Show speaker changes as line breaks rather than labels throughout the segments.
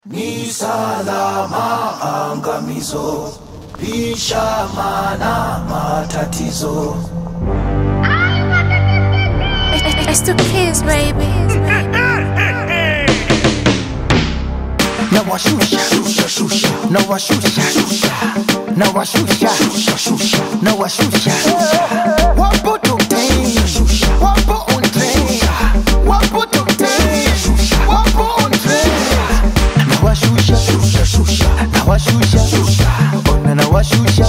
Ni salama angamizo, lisha mana matatizo.
It's the kids, baby.
nawashusha nawashusha nawashusha nawashusha wapo tokten wapo on train wapo tokten wapo on train nawashusha nawashusha ona nawashusha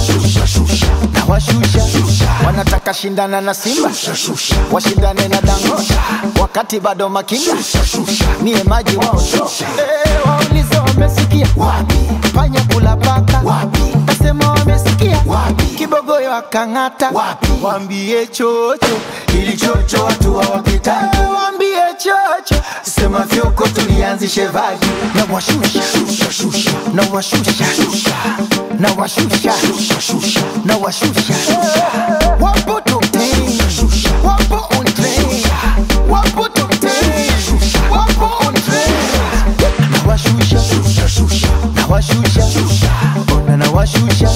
nawashusha wanataka shindana na simba washindane na dangosha wakati bado makinda niye maji waoto Eh, waulize wamesikia wapi panya kula paka wapi nasema wamesikia wapi kibogoyo akang'ata wapi wambie chocho ili chocho watu hawapitaki Eh, wambie chocho sema fyoko tulianzishe vaji na washusha na washusha na washusha na washusha wapo tokten wapo on train wapo tokten wapo on train nawashusha nawashusha ona nawashusha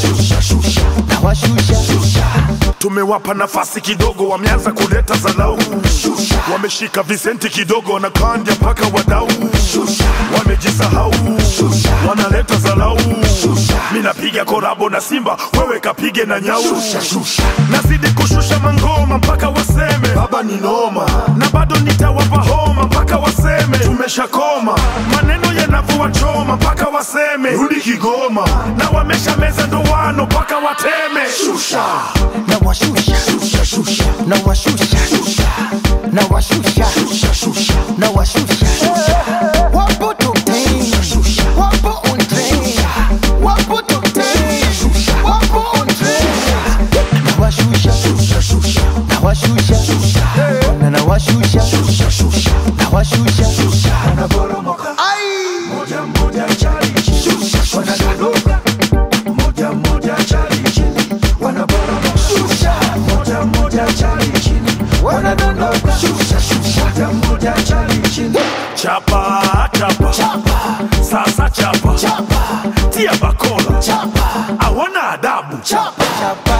nawashusha
tumewapa nafasi kidogo, wameanza kuleta zalau, wameshika visenti kidogo, wanakanja mpaka wadau, wamejisahau, wanaleta zalau. Mi napiga korabo na Simba, wewe kapige na nyau, nazidi kushusha mangoma mpaka waseme baba ni noma, na bado nitawapa homa mpaka waseme tumeshakoma, maneno yanavyowachoma mpaka waseme rudi Kigoma, na wamesha meza ndoano mpaka wateme shusha
nawashusha nawashusha nawashusha nawashusha wapo tokten wapo on train wapo tokten wapo on train nawashusha nawashusha ona nawashusha nawashusha
Wanaporomoka moja moja chali chini, wanadondoka moja moja chali chini, wanaporomoka moja moja chali chini, wanadondoka moja moja chali chini.
chapa chapa, sasa chapa, tia bakola
chapa
hawana adabu
chapa chapa